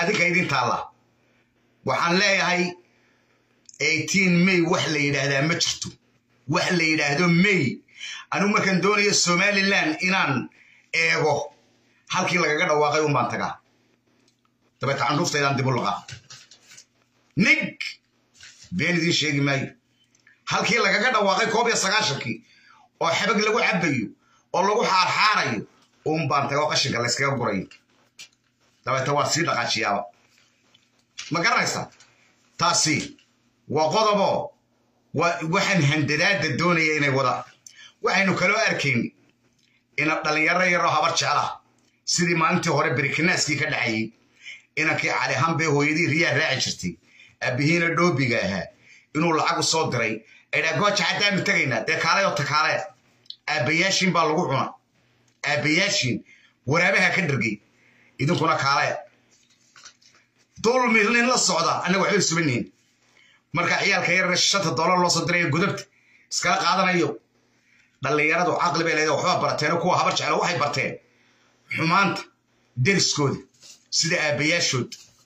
adinka idin taalla waxaan leeyahay may wax la yidhaahdaa ma jirto wax la yidhaahdo may anigu markaan doonayo somalilan inaan eego halkii lagaga dhawaaqay un baan tagaa dabeeta candhuuftaydaan dib u laqaa nig been idiin sheegi maayo halkii lagaga dhawaaqay koob iyo sagaashankii oo xabag lagu cabayo oo lagu xaarxaarayo un baan taga oo qashinka layskaga gurayo dabeeta waa sii dhaqaajiyaaba ma garanaysaa taasi waa qodobo waxaan handadaada doonaya inay wadaan waxaynu kaloo arkayn ina dhallinyaro yaroo habar jecla sidii maalintii hore berikanaaskii ka dhacayey inankii cali hambee hooyadii riyaa raaci jirtay aabihiina dhoobiga ahaa inuu lacag u soo diray aydhaa gooja haddaanu tegaynaa dee kaalay oo takaalee aabbayaashiin baa lagu cuna aabbayaashiin waraabaha ka dhargay idinkuna kaalee dulmi nin la socda annaga waxba isubanihin marka ciyaalka yarna shanta doolar loo soo diraya gudubta iskala qaadanayo dhallinyaradu caqli bay leedahay waxbaa barteen kuwa habar jeclo waxay barteen xumaanta deriskooda sida aabbayaashood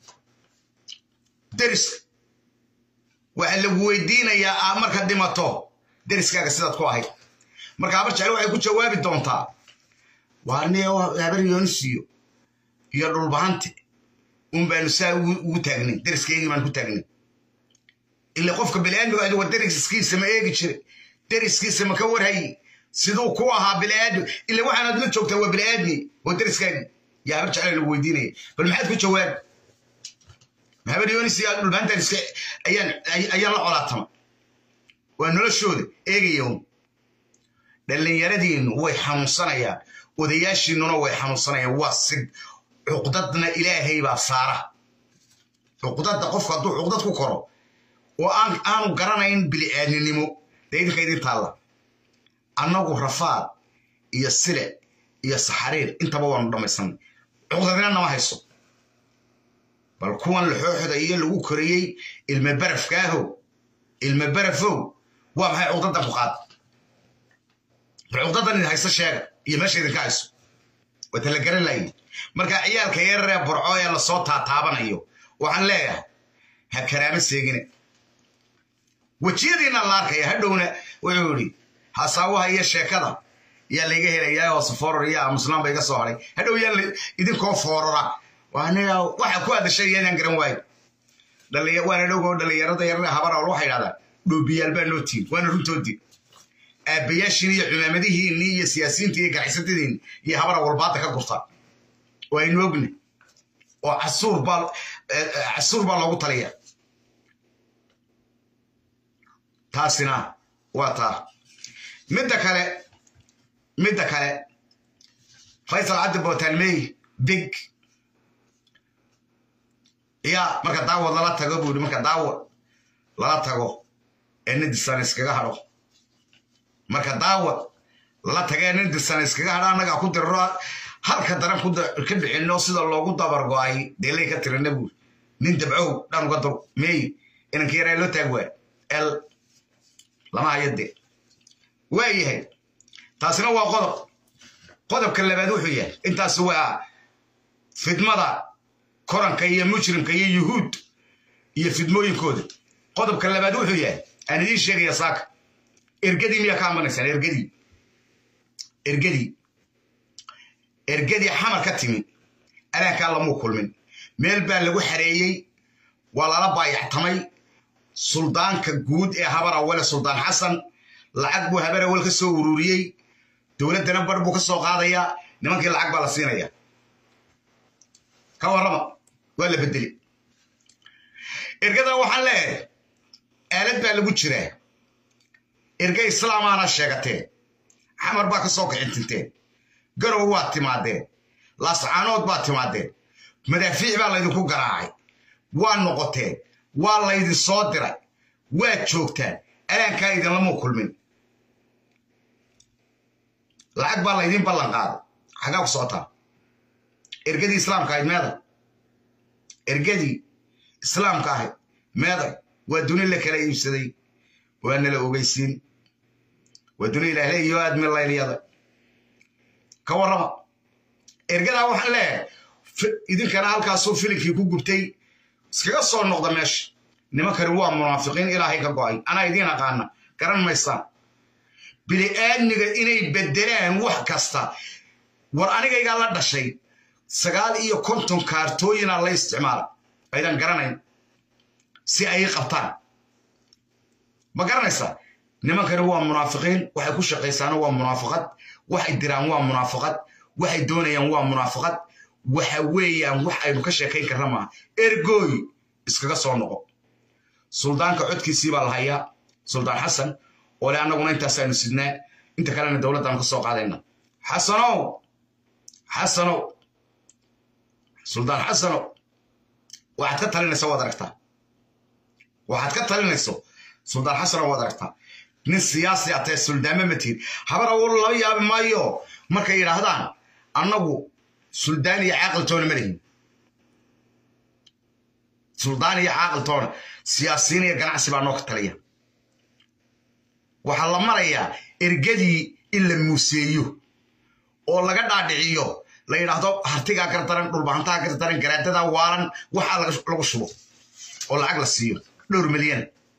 deriska waxaa lagu weydiinayaa markaad dhimato deriskaaga sidaad ku ahayd marka habar jeclo waxay ku jawaabi doontaa waa ni habar yoonisiyo iyo dhulbahante un baanu saa ugu taagnay deriskeygii baan ku taagnay ila qofka biniaadmiga adigo deriskiisa ma eegi jire deriskiisa ma ka warhaye siduu ku ahaa biniaadmi ila waxaanaad la joogtaa waa biniaadmi oo deriskaagi yaa habar jecla lagu weydiinaya bal maxaad ku jawaabi habar yonis iyo dhulbahantan iska ayaan ayaan la colaatama waa noloshooda eegaya un dhallinyaradiinnu way xanuunsanayaan odayaashiinnuna way xanuunsanayaan waa sig cuqdadna ilaahay baa saara cuqdadda qofku hadduu cuqdad ku koro oo aanu garanayn bili'aadninimo dee idinka idin taalla annagu rafaad iyo sile iyo saxariir intaba waanu dhammaysanay cuqdadina nama hayso bal kuwan laxooxda iyo lagu koriyey ilma barafkaahow ilma barafow waa maxay cuqdaddan ku qaada bal cuqdaddan idin hayso sheega iyo meesha idinka hayso waata la garan laayay marka ciyaalka yararee borco ee lasoo taataabanayo waxaan leeyahay ha karaama seegine wejiyadiina la arkaya hadhowna wuxuu yidhi hasaawaha iyo sheekada yaa layga helayaa oo saforor iyo aamusnaan ba iga soo haray hadhow yaa idinkoo foorora waxa ku hadashay iyadaan garan waayo waana dhowgo dhallinyarada yarare habarawal waxay idhahdaan dhoobiyaal baa noo tiin waana runtoodii aabbayaashiin iyo cumaamadihiinni iyo siyaasiyiinta iyo ganacsatadiinni iyo habara walbaadda ka gurta oo aynu ogni oo casuur baa casuur baa loogu taliya taasina waa taa midda kale midda kale faysal cabdi bootalmey big yaa marka daawad lala tago buu yidhi marka daawad lala tago ee nin disan iskaga hadho marka daawad lala taga ee nin disan iskaga hadho annagaa ku diriro halka daran ka bixinno sida loogu dabargo'ay deelay ka tirina buuri nin dabcow dhan uga dur meey inanka yaraa loo taag waa el lama hayade waa yahay taasina waa qodob qodobka labaad wuxuu yahay intaas waa fidmada koranka iyo mujrimka iyo yuhuud iyo fidmooyinkooda qodobka labaad wuxuu yahay aan idiin sheegaya saaka ergadii miyaa ka amanaysaan ergadii ergadii ergadii xamar ka timi alaankaa lamuu kulmin meel baa lagu xareeyey waa lala baayactamay suldaanka guud ee habar awale suldaan xasan lacag buu habar awal ka soo ururiyey dowladdana bar buu ka soo qaadayaa nimankii lacag baa la siinaya ka warrama waa la bedeli ergadan waxaan leeyahay aalad baa lagu jiraa erga islaamaana sheegateen xamar baa ka soo kicintinteen garow waad timaadeen laascaanood baad timaadeen madaafiic baa laydinku garaacay waa noqoteen waa laydin soo diray waad joogtaan alaankaa idinlamuu kulmin lacag baa laydin ballan qaaday xagaa ku socotaa ergadii islaamka ahayd meeday ergadii islaamka ahayd meeday waa duni la kala iibsaday waa nala ogeysiin waa duni ilaahle iyo aadmi laylyada ka warrama ergadaa waxaan leeyahay idinkana halkaasuu filinkii ku gubtay iskaga soo noqda meesha nimankani waa munaafiqiin ilaahay ka go'ay anaa idiin aqaana garan maysaan bini'aadmiga inay bedelaan wax kasta war anigaygaa la dhashay sagaal iyo konton kaartooyinaa la isticmaala aydan garanayn si ay qabtaan ma garanaysaa nimankani waa munaafiqiin waxay ku shaqaysaana waa munaafaqad waxay diraan waa munaafaqad waxay doonayaan waa munaafaqad waxa weeyaan wax aynu ka sheekayn karna maaha ergooy iskaga soo noqo suldaanka codkiisii baa la hayaa suldaan xasan oo le annaguna intaasaanu sidnaa inta kalena dowladdaanu ka soo qaadayna xasanow xasanow suldaan xasanow waxaad ka talinaysa waad aragtaa waxaad ka talinayso suldaan xasanow waad aragtaa nin siyaasi atee suldaame ma tihin habar awool laba yaabi maayo markay yidhaahdaan annagu suldaan iyo caaqiltoona ma lihin suldaan iyo caaqiltoona siyaasiyiin iyo ganacsi baa noo ka taliya waxaa la marayaa ergadii in la muuseeyo oo laga dhaadhiciyo la yidhaahdo hartigaa gardaran dhulbahantaa gardaran garaadadaa waalan waxaa lagu shubo oo lacag la siiyo dhowr milyan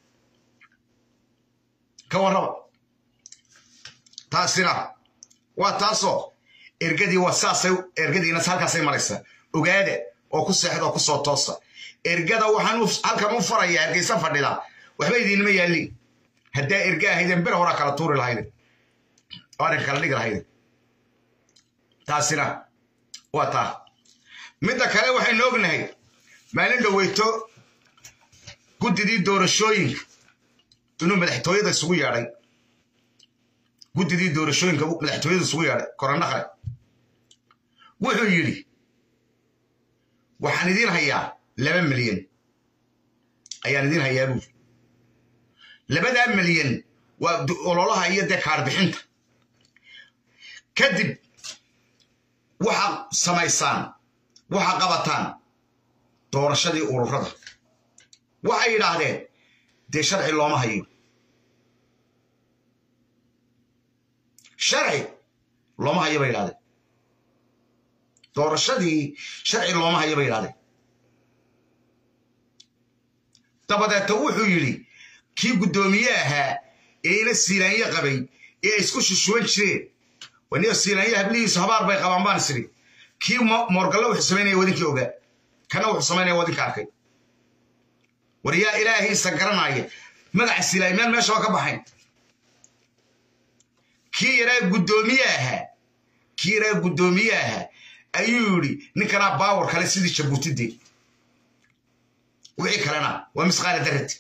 ka warraba taasina waa taasoo ergadii waa saasay ergadiina halkaasay maraysaa ogaada oo ku seexda oo ku soo toosa ergada waxaan halkan u farayaa ergaysa fadhida waxba idiinma yaalliin haddaa erga ahaydeen ber horaa kala tuuri lahayden oo arrinka kala dhigi lahayden taasina waa taa midda kale waxaynu ognahay maalin dhoweyto guddidii doorashooyinka inuu madaxtooyada isugu yeedhay guddidii doorashooyinka madaxtooyada isugu yeedhay korandhaqle wuxuu yidhi waxaan idiin hayaa laba milyan ayaan idiin hayaa buuri labadaa milyan waa ololaha iyo dee kaarbixinta kadib waxaa samaysaan waxaa qabataan doorashadii ururada waxay yidhaahdeen dee sharci looma hayo sharci looma hayo bay yidhahdeen doorashadii sharci looma hayo bay yidhahdeen dabadeeta wuxuu yidhi kii guddoomiye ahaa ee ina siilaanyo qabay ee ay isku shushuwan jireen waniyo siilaanyo hablihiisu habaar bay qabaan baan isiri kii moorgalle wuxuu samaynaya wadinkii ogaa kana wuxuu samaynaya wadinka arkay war yaa ilaahiisa garanaya magaca siilaanyo meel meeshaba ka baxayn kii yaraa guddoomiye ahaa kii yaraa guddoomiye ahaa ayuu yidhi ninkanaa baawar kale sidii jabuutidee wixii kalena waa misqaala darati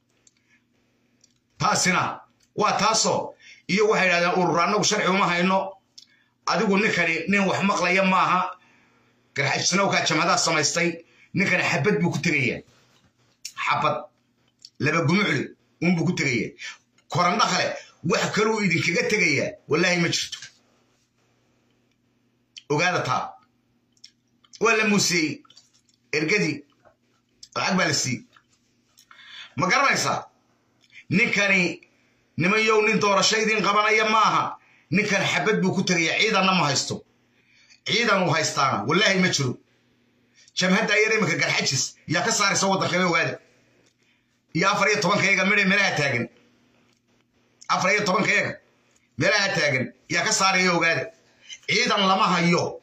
taasina waa taasoo iyo waxay yidhahdeen urur annagu sharci uma hayno adigu ninkani nin wax maqlaya maaha garxajsanowkaa jamhadaha samaystay ninkani xabad buu ku tegayaa xabad laba gumucli unbuu ku tegayaa korandhaqale wax kaluu idinkaga tegayaa wallaahi ma jirto ogaada taa waa la muuseeyey ergadii lacag baa la siiyey ma garanaysaa ninkani nimanyow nin doorasho idiin qabanaya maaha ninkan xabad buu ku tegayaa ciidanna ma haysto ciidan uu haystaana wallaahi ma jiro jamhadda ayar iminka garxajis yaa ka saaraysa waddankaba ogaada iyo afar iyo tobankayaga midhay meelaha taagan afar iyo tobankayaga meelaha taagan yaa ka saaraya ogaada ciidan lama hayo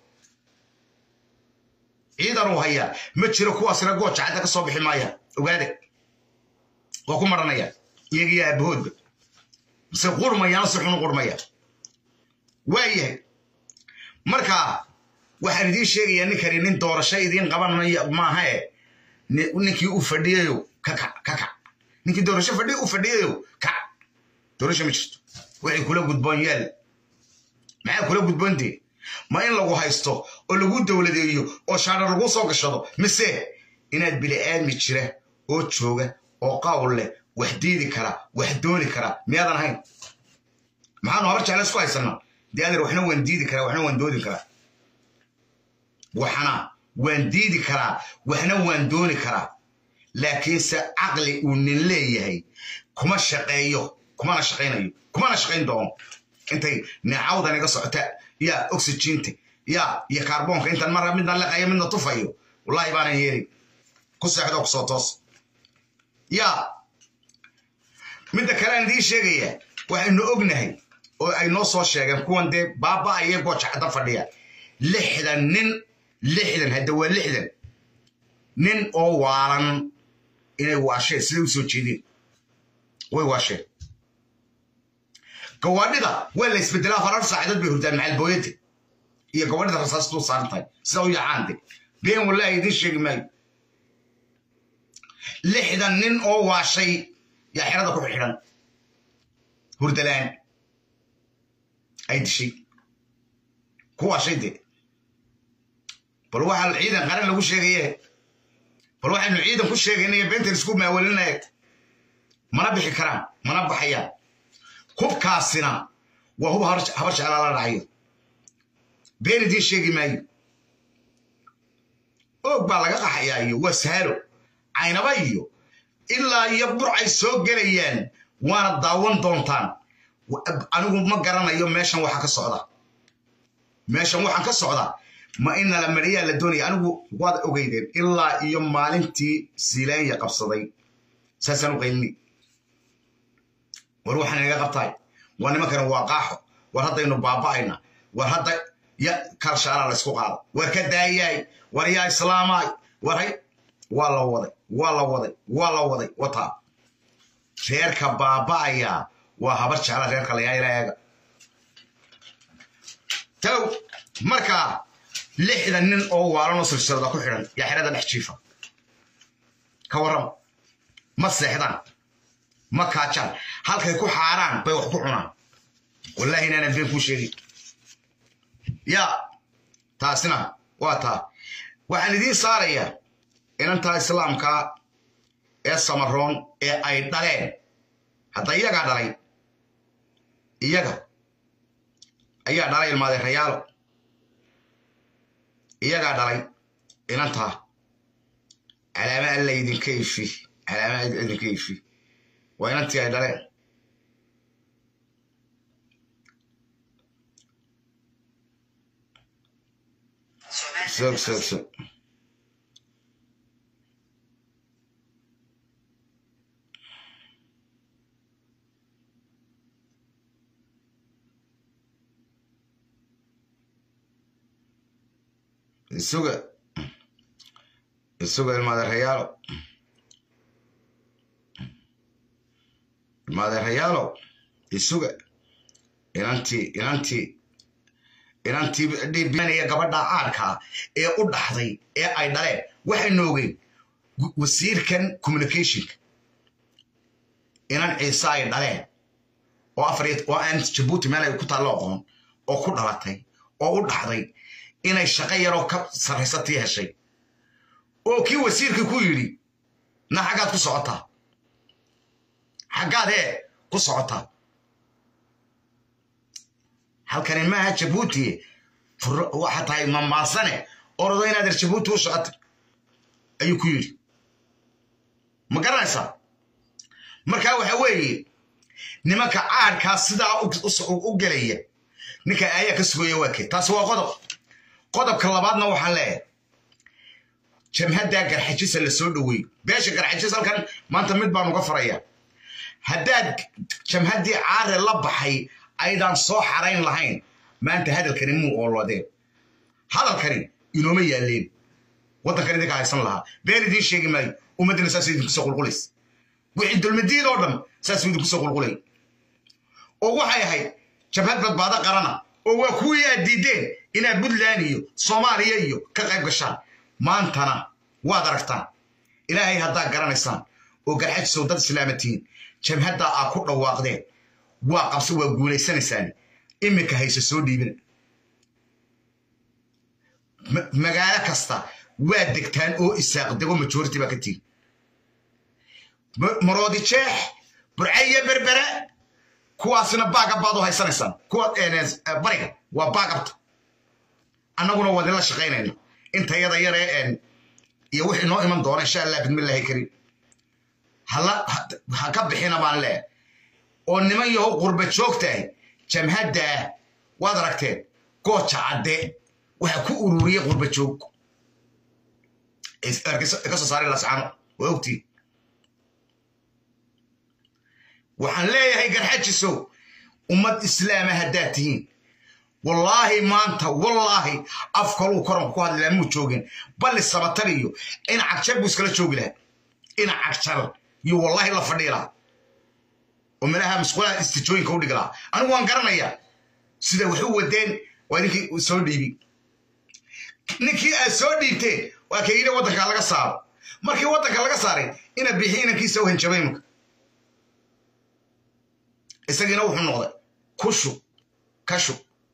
ciidan uu hayaa ma jiro kuwaasina gooja cadda ka soo bixi maaya ogaada waa ku maranaya iyagiyo aabahoodba se qurmayaana si xunu qurmaya waayahay marka waxaan idiin sheegayaa ninkani nin doorasho idiin qabanaya maaha e ninkii u fadhiyayo kakac kakac ninkii doorasho fadhiya u fadhiyayo kac doorasho ma jirto waxay kula gudboon yaal maxaa kula gudboonte ma in lagu haysto oo lagu dowladeeyo oo shaadhar lagu soo gashado mise inaad bili'aadmi jira oo jooga oo qawl leh wax diidi kara wax dooni kara miyaadan ahayn maxaanu habar jecla isku haysanaa dee adeer waxna waan diidi karaa waxna waan doodi karaa waxna waan diidi karaa waxna waan dooni karaa laakiinse caqli uu nin leeyahay kuma shaqeeyo kumana shaqaynayo kumana shaqayn doono intay neecawdan iga socota yaa oxyginta ya iyo kaarboonka intan marra midna leqayo midna tufayo wallahi baanan yeelin ku seexdoo kusoo toos ya midda kale aan idiin sheegaya waxaynu ognahay oo ay noo soo sheegeen kuwan dee baaba'aya gooja cadda fadhiya lixdan nin lixdan hadda waa lixdan nin oo waalan inay waasheen siday u soo jeedeen way waasheen gawaadhida waa la isbedelaa farar saacadood bay hurdaan macalbooyada iyo gawaadhida rasaastuu saaran tahay sida u yacaande been wallahi idiin sheegi maayo lixdan nin oo waashay yaa xerada ku xidhan hurdalaan ay dishay ku waashay dee bal waxaa ciidan qaran lagu sheegaye bal waxaynu ciidan ku sheegaynaya beentan isku maawelinaya mana bixi karaan mana baxayaan hubkaasina waa hub habar jeclaa la dhacayo been idiin sheegi maayo oog baa laga qaxayaa iyo waa saalo caynaba iyo ilaa iyo burcay soo gelayaan waana daawan doontaan anigu ma garanayo meeshan waxa ka socda meeshan waxaan ka socda ma ina la mariyaa la doonaya anigu waad ogeydeen ilaa iyo maalintii siilaanya qabsaday saasaan u qaylini war waxaan inaga qabtahay waa nimankana waa qaaxo war haddaynu baaba'ayna war hadda ya kalshaala laysku qaado war ka daayaay war yaa islaamaay war hay waa la waday waa la waday waa la waday wataa reerka baaba'ayaa waa habar jecla reerka layaayla eega taw markaa lixdan nin oo waalanoo silsilada ku xidhan yaa xerada dhex jiifa ka warrama ma seexdaan ma kaajaan halkay ku xaaraan bay wax ku cunaan wallahi inaanan been kuu sheegin yaa taasina waa taa waxaan idiin saarayaa inantaa islaamka ee samaroon ee ay dhaleen hadda iyagaa dhalay iyaga ayaa dhalay ilmaadee rayaalo iyagaa dhalay inantaa calaama alla idinka ifi calaama idinka ifi waa inantii ay dhaleen sog sog sog isuga isuga ilmaadeerayaalo ilmaadeerayaalo isuga inantii inantii inantii dhiibianaya gabadha aarkaa ee u dhaxday ee ay dhaleen waxaynu ogeyn wasiirkan communicationka inan ciise ay dhaleen oo afar oo aan jabuuti meel ay ku taallo aqoon oo ku dhalatay oo u dhaxday inay shaqo yaroo ka sarraysatii heshay oo kii wasiirkii ku yidhi na xaggaad ku socotaa xaggaad ee ku socotaa halkani maaha jabuuti waxa tahay mamaasane orodo inaad er jabuuti u socota ayuu ku yidhi ma garanaysaa markaa waxa weeye nimanka caadhkaa sidaa u gelaya ninka ayaa ka sugaya waa kee taasi waa qodob qodobka labaadna waxaan leeyahay jamhaddaa garxajisa la soo dhoweeyo beesha garxajis halkan maanta mid baan uga farayaa haddaad jamhaddii caare la baxay aydaan soo xarayn lahayn maanta hadalkani muu ooloodeen hadalkani inooma yaalleen waddankan idinka haysan lahaa been idiin sheegi maayo ummaddina saasuu idinku soo qulqulays wixii dulmadiid oo dhan saasuu idinku soo qulqulay oo waxay ahayd jabhad badbaado qarana oo waa kuwii aad diiddeen inaad puntland iyo soomaaliya iyo ka qayb gashaan maantana waad aragtaan ilaahay haddaad garanaysaan oo garxajisow dad islaamatihiin jabhaddaa aad ku dhawaaqdeen waa qabse waa guulaysanaysaan iminka hayse soo dhiibina magaalo kasta waa degtaan oo isaaqdego majority baa ka tihin maroodi jeex burcayo berbere kuwaasina baagab baad u haysanaysaan kuwa bariga waa baagabta annaguna waa idinla shaqaynayna inta yada yaree iyo wixii noo iman doona insha allah bidmillahi kariim ha ka bixina baan leeyahay oo niman yahow qurba joogtahay jamhaddaa waad aragteen gooja cadde waxa ku ururiyey qurba joog ka soo saaray lascano waa ogtiin waxaan leeyahay garxajisow ummad islaama haddaad tihiin wallaahi maanta wallaahi af kaluu koranku ku hadli lahaa muu joogeen balli sabatar iyo ina cagjar buu iskala joogi lahaa ina cagjar iyo wallaahi la fadhii lahaa oo meelaha masquulaha istijooyinka u dhigi lahaa anigu waan garanayaa sida wax u wadeen waa ninkii soo dhiibi ninkii aad soo dhiibteen waa ka yidhi waddanka laga saaro markii waddanka laga saaray ina bixi inankiisa u hanjabay imika isagiina wuxuu noqday kushu kashu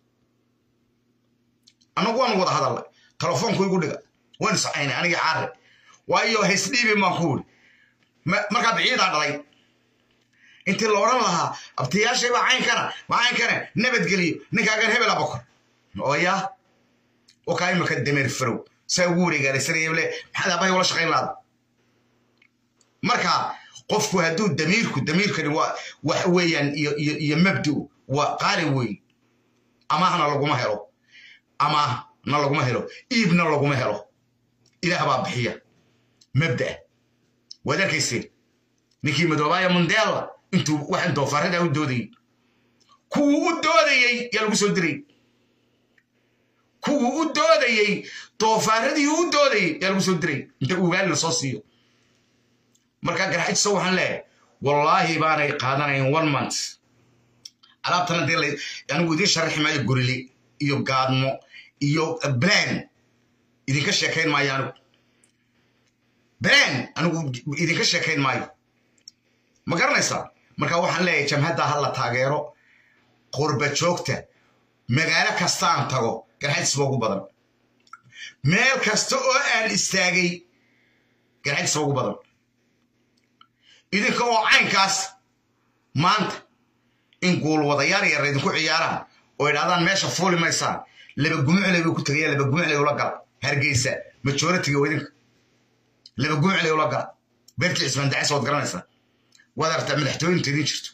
annagu waanu wada hadalnay telefoonku igu dhiga waan iscaynay anigii caare waayo haysdhiibin baan ku wuri markaa biciidaa dhalay intii la odhan lahaa abtiyaashaybaa caynkana waa caynkana nabadgeliyo ninkaagan hebela bokor oo yaa wakaa imika dameer farow saa ugu wareegaalaysanayable maxaad abahay ula shaqayn laada marka qofku hadduu damiirku damiirkani waa waxa weeyaan iyo iyo iyo mabdu waa qaali weyn amaahna laguma helo amaahna laguma helo iibna laguma helo ilaah baa bixiya mabda waad arkayseen ninkii madoobaaya mandela intuu waxaan doofaarada u doodayey kuwuu u doodayey yaa lagu soo diray kuwuu u doodayey doofaaradii u doodayey yaa lagu soo diray inta ugaali la soo siiyo markaa garxajiso waxaan leeyahay wallaahi baanay qaadanayn one month alaabtana dee anigu idiin sharaxi maayo gorile iyo gaadmo iyo blan idinka sheekayn maayo anigu blan anigu idinka sheekayn maayo ma garanaysaa marka waxaan leeyahay jamhadda ha la taageero qurba joogta magaalo kasta aan tago garxajis ba ugu badan meel kasta oo aan istaagay garxajis ba ugu badan idinka oo caynkaas maanta in guulwadayaal yar idinku ciyaaraan oo idhahdaan meesha fuuli maysaan laba gumucley buu ku tegaya laba gumucley ula gala hargeysa majoritiga waa idinka laba gumucley ula gala beertii cismaan dacis waad garanaysaa waad aragtaa madaxtooyinta idin jirto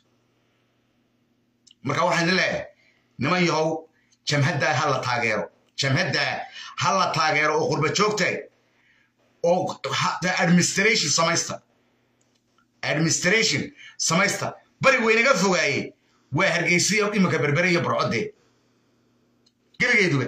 marka waxaan idin leeyahay niman yahow jamhaddaa ha la taageero jamhaddaa ha la taageero oo qurba joogtay oo administration samaysta administration samaysta bari weynaga fogaaye waa hargeysiya iminka berbere iyo barcodee gebigeeduba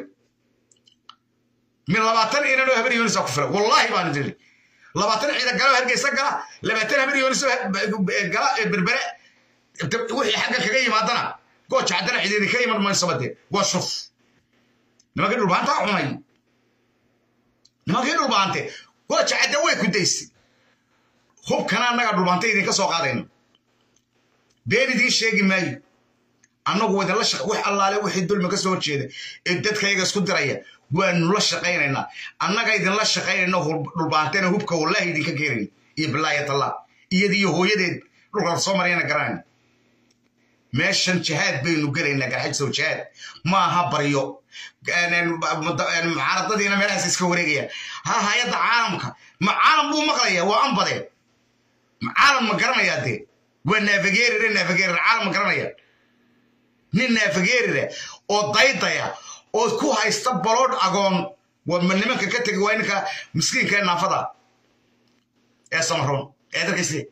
min labaatan inanoo habar yoonisa ku filan wallaahi baan idin labaatan ciida galoo hargeysa gala labaatan habar yooniso gala berbere wixii xagga kaga yimaadana gooja haddana ciididi ka iman mayso badee waa shuf nimankii dhulbaantaa cunay nimankii dhulbaante gooja cadda way ku daysay hubkana annagaa dhulbaanta idinka soo qaadayno been idiin sheegi maayo annagu wadinla shaq wax allaale wixii dulmi ka soo horjeeda ee dadkayaga isku diraya waanu la shaqaynaynaa annaga idinla shaqaynayno dhulbaantena hubka wallaahi idinka keenayna iyo bilaayatallaa iyada iyo hooyadeed dhulka soo marayana garanayna meeshan jihaad baynu gelaynaa garxajsow jihaad maaha baryo mucaaradadiina meelahaas iska wareegaya ha hay-adda caalamka ma caalam buu maqlaya waa anbadeen caalam ma garanayaa dee waa naafageerire naafageerire caalam ma garanaya nin naafageerire oo daydaya oo ku haysta baloodh agoon waa ma nimanka ka tegi waa ninka miskiinka ee naafada ee samaroon ee darkayse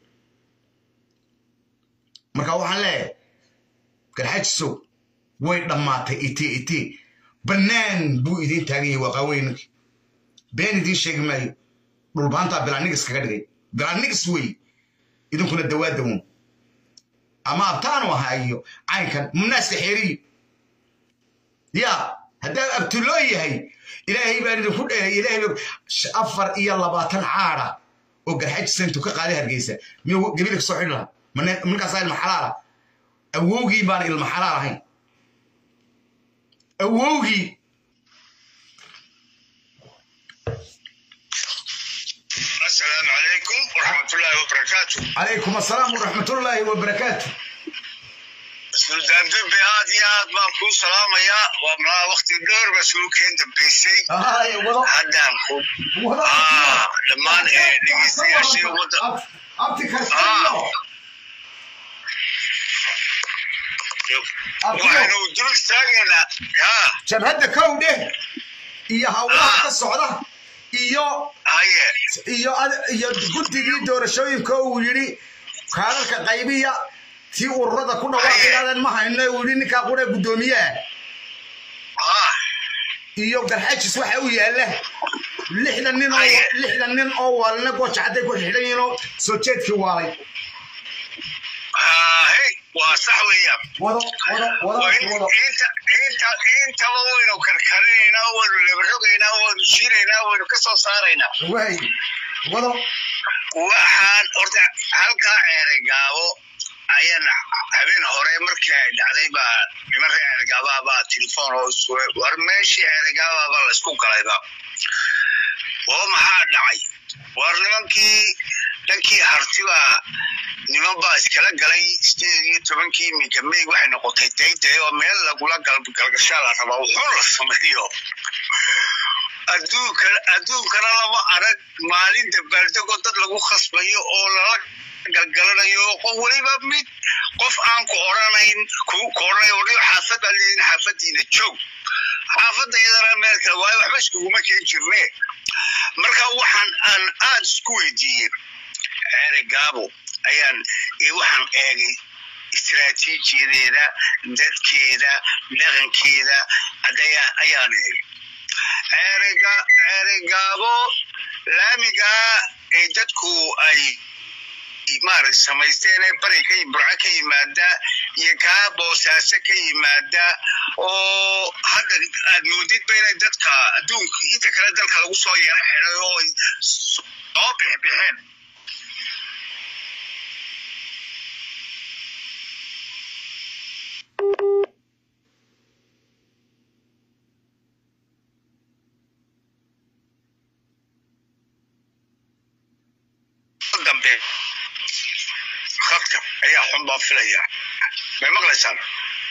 marka waxaan leeyahay garxajisow way dhammaatay ite ite bannaan buu idiin taagan yahay waa qaaweyninki been idiin sheegi maayo dhulbaantaa bilaanigis kaga dhigay bilaanigis wey idinkuna dawaadawoon ama abtaanu ahaa iyo caynkan mumnaasta xeeriyo yaa haddaa abtuloo yahay ilaahay baan idinku dheeray ilaahay afar iyo labaatan caada oo garxajisa intuu ka qaaday hargeysa miyuu gabida kasoo xidhi lahaa markaasaa ilma xalaala awowgii baan ilma xalaal ahayn awowgii السلام عليكم ورحمة الله وبركاته calaykum asalaam waraxmatullaahi wabarakaatu سلطان دبي هذه هذا ما كون سلام يا وما وقت الدور بس هو كان دبيسي Ay, wado هذا نكون wado آه لما نجلس يا شيء وضع abti karsanno وحنا ودروس ثانية يا jabhadda kow dheh iyo hawlaha ka socda iyo haye iyo ad- iyo guddigii doorashooyinka uu yidhi kaadalka qaybiya tii ururada ku dhawaaqayaadan ma hayno uu yidhi ninkaa qura guddoomiyaha ha iyo garxajis waxa u yaalla lixdan nin oo Haye. lixdan nin oo waalina gooja cadday ku xidhan yihiinoo soo jeedkii waalay hahe waa sax weeyaan wado wado wado Waa in- wado inta inta intaba waynu karkarinaynaa waynu lebarogaynaa waynu shiiraynaa waynu ka soo saaraynaa waay wado waxaan horta halkaa ceerigaabo ayaan habeen hore markii ay dhacday baa niman reer ceerigaabaa baa telefoon oo isku war meeshii ceerigaabaa baa la isku galayba oo maxaa dhacay war nimankii dhankii hartibaa niman baa iskala galay sideed iyo tobankii iminka may waxay noqotay dayday oo meel lagula gal- galgashaa la rabaa wuxuu la sameeyo adduunka adduunkana lama arag maalin dabaaldego dad lagu khasbayo oo lala galgalanayo qof weliba mid qof aan ku oranayn ku ku oranayo wariyo xaafadda leedin xaafadiina joog xaafadda iyadana meel kale waayo waxba iskuguma keen jirne marka waxaan aan aad isku weydiiyey ceere gaabo ayaan eh, waxaan eegay istiraatiijiyadeeda dadkeeda dhaqankeeda adaya- ayaan eegay ceeriga ceerigaabo laamiga ee dadku ay maarag samaysteen ee bari ka burco ka yimaada iyo kaa boosaaso ka yimaada oo hadda aad moodid ba inay dadka adduunka inta kale dalka lagu soo yaro xidhay oo ay soo bixbixeen dambe khadka ayaa xun baan filaya may maqlaysaan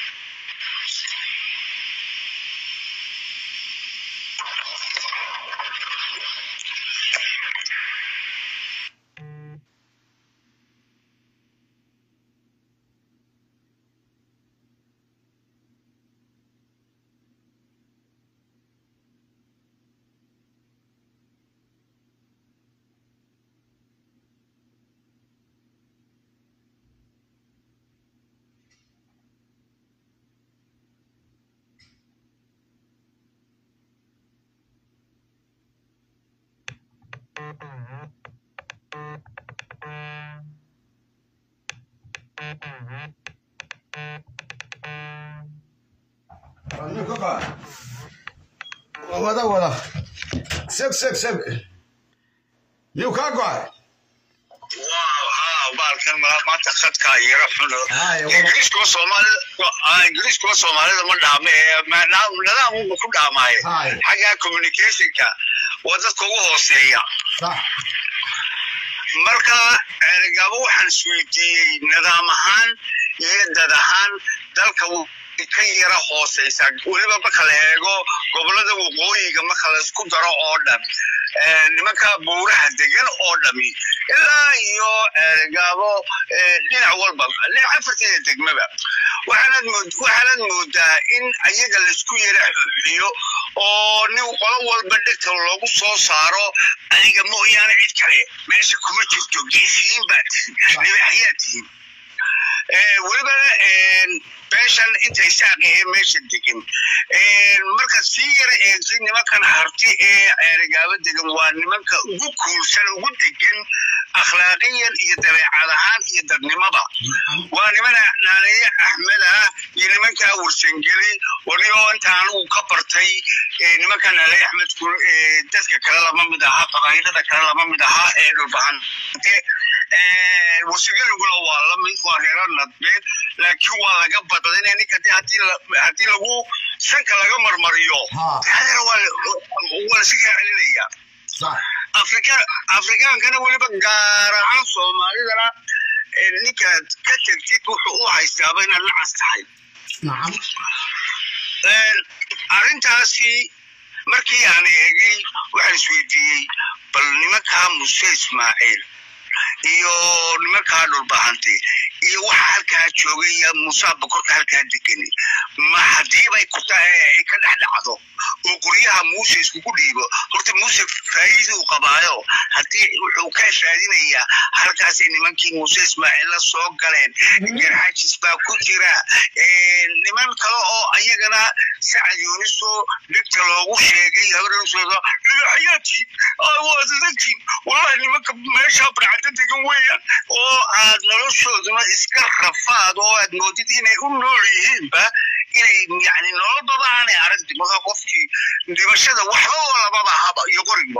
wada wada seg seg seg miyuu kaa go-ay waaw haa baalkan ma- maanta khadka yaro xuno Haya, wada- ingiriiskuma soomaalida ah, ingiriiskuma soomaalida ma dhaame ee ma- na- nidaam unba ku dhaamaaye Haya. xagga communicationka waa dadka ugu hooseeya sax marka ceerigaabo waxaan isweydiiyey nidaam ahaan iyo dad ahaan dalka way ka yara hooseysaa weliba marka la eego gobolada waqooyiga marka la isku daro oo dhan Eh, nimanka buuraha degan oo dhami ilaa iyo ceerigaabo eh, dhinac walba dhinac afarteeda degmaba waxaanad mood waxaanad moodaa in ayaga laisku yara xuxiyo oo nin qolo walba dhegta loogu soo saaro adiga mooyaane cid kale meesha kuma jirto geesiyiin baa tihin libaxyaa tihin Eh, weliba eh, beeshan intay saaqi ee meesha degan Eh, marka sii yara eegtay nimankan harti ee ceerigaabo degan waa nimanka ugu kuulsan ugu degan akhlaaqiyan iyo dabeecad ahaan iyo dadnimada waa nimana naaleeye axmed ah iyo nimankaa warsangeli wariyo inta anigu ka bartay eh, nimanka naaleeye axmed ku- eh, dadka kale lama mid ahaa qabaayilada kale lama mid ahaa ee dhulbahante warsageliguna waa la mid waa reero nadbeed laakiin waa laga badbadinaya ninka de haddii la- haddii lagu sanka laga marmariyo Ha. hadana waa la- waa lasiga celinaya sax afrika afrikaankana weliba gaar ahaan soomaalidana eh, ninkaad ka tegtid wuxuu u haystaaba inaad nacas tahay nacam Een, arrintaasi markii aan eegay waxaan isweydiiyey bal nimankaa muse ismaaciil iyo nimankaa dhulbahante iyo waxa halkaa joogay iyo muuse bokorka halkaa deganay ma haddiibay ku tahay ay ka dhex dhacdo oo guryaha muuse iskugu dhiibo horta muuse faa'iiduu qabaayo haddii wuxuu ka raadinayaa halkaasay nimankii muuse ismaaciilla soo galeen garxajis baa ku jira niman kale oo ayagana sacad yuuniso dhigta loogu sheegay habarusooda libaxyaati waadadagtiin wallahi nimanka meesha barcada degan weeyaan oo aad noloshooduna iska rafaad oo aad moodid inay u nool yihiinba inay yani nololbaba aanay arag dimada qofkii dhimashada waxba oo lababa haba iyo qorinba